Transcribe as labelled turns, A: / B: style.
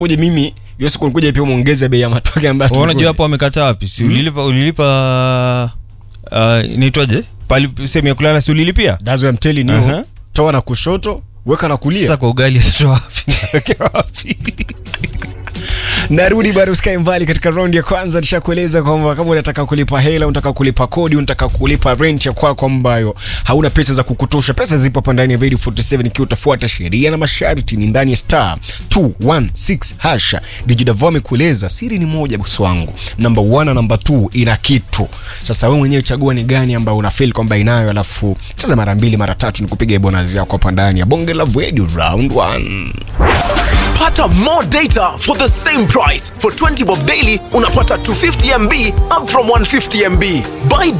A: uje mimi hiyo siku nikuja pia muongeze bei ya matoke ambayo
B: Wewe unajua
A: tulikuwa-
B: hapo wamekata wapi si ulilipa ulilipa uh, inaitwaje pali sehemu ya kulala si ulilipia
A: That's what I'm telling you.
B: Aha.
A: Toa na kushoto, weka na kulia.
B: sasa kwa ugali atatoa wapi Atawekea wapi
A: narudi bado usikae mbali katika raundi ya kwanza nishakueleza kwamba kama unataka kulipa hela unataka kulipa kodi unataka kulipa rent ya kwako ambayo hauna pesa za kukutosha pesa zipo hapa ndani ya Video 47 ikiwa utafuata sheria na masharti ni ndani ya star 216 hasha dijidavo amekueleza siri ni moja bosi wangu namba 1 na namba 2 ina kitu sasa wewe mwenyewe chagua ni gani ambayo una feel kwamba inayo alafu cheza mara mbili mara tatu nikupiga bonus yako hapa ndani ya bonge la Video round 1
C: Pata more data for the same price. For 20 bob daily, unapata 250 MB up from 150 MB. Buy